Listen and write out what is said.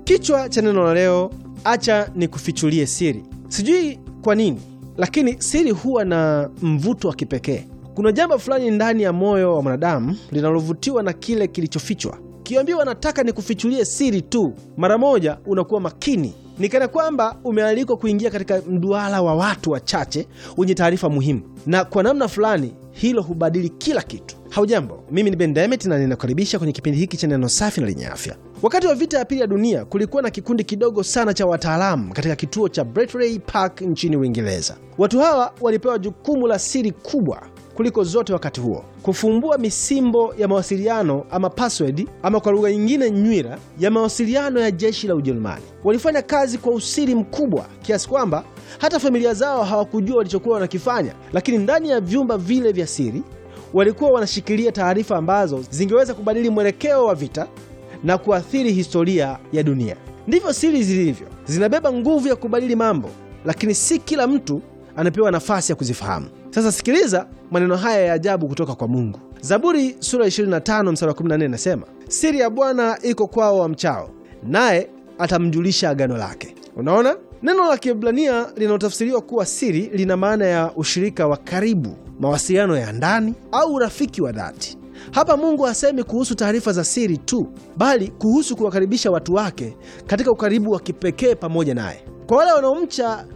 Kichwa cha neno la leo, acha nikufichulie siri. Sijui kwa nini, lakini siri huwa na mvuto wa kipekee. Kuna jambo fulani ndani ya moyo wa mwanadamu linalovutiwa na kile kilichofichwa. Kiambiwa nataka nikufichulie siri tu, mara moja unakuwa makini, ni kana kwamba umealikwa kuingia katika mduara wa watu wachache wenye taarifa muhimu, na kwa namna fulani hilo hubadili kila kitu. Haujambo, mimi ni Ben Demet na ninakaribisha kwenye kipindi hiki cha neno safi na lenye afya. Wakati wa vita ya pili ya dunia kulikuwa na kikundi kidogo sana cha wataalamu katika kituo cha Bletchley Park nchini Uingereza. Watu hawa walipewa jukumu la siri kubwa kuliko zote wakati huo, kufumbua misimbo ya mawasiliano ama password, ama kwa lugha nyingine nywira ya mawasiliano ya jeshi la Ujerumani. Walifanya kazi kwa usiri mkubwa kiasi kwamba hata familia zao hawakujua walichokuwa wanakifanya, lakini ndani ya vyumba vile vya siri walikuwa wanashikilia taarifa ambazo zingeweza kubadili mwelekeo wa vita na kuathiri historia ya dunia. Ndivyo siri zilivyo, zinabeba nguvu ya kubadili mambo, lakini si kila mtu anapewa nafasi ya kuzifahamu. Sasa sikiliza maneno haya ya ajabu kutoka kwa Mungu. Zaburi sura 25 mstari wa 14 inasema, siri ya Bwana iko kwao wamchao, naye atamjulisha agano lake. Unaona, neno la Kiebrania linalotafsiriwa kuwa siri lina maana ya ushirika wa karibu, mawasiliano ya ndani au urafiki wa dhati. Hapa Mungu hasemi kuhusu taarifa za siri tu, bali kuhusu kuwakaribisha watu wake katika ukaribu wa kipekee pamoja naye. Kwa wale wanaomcha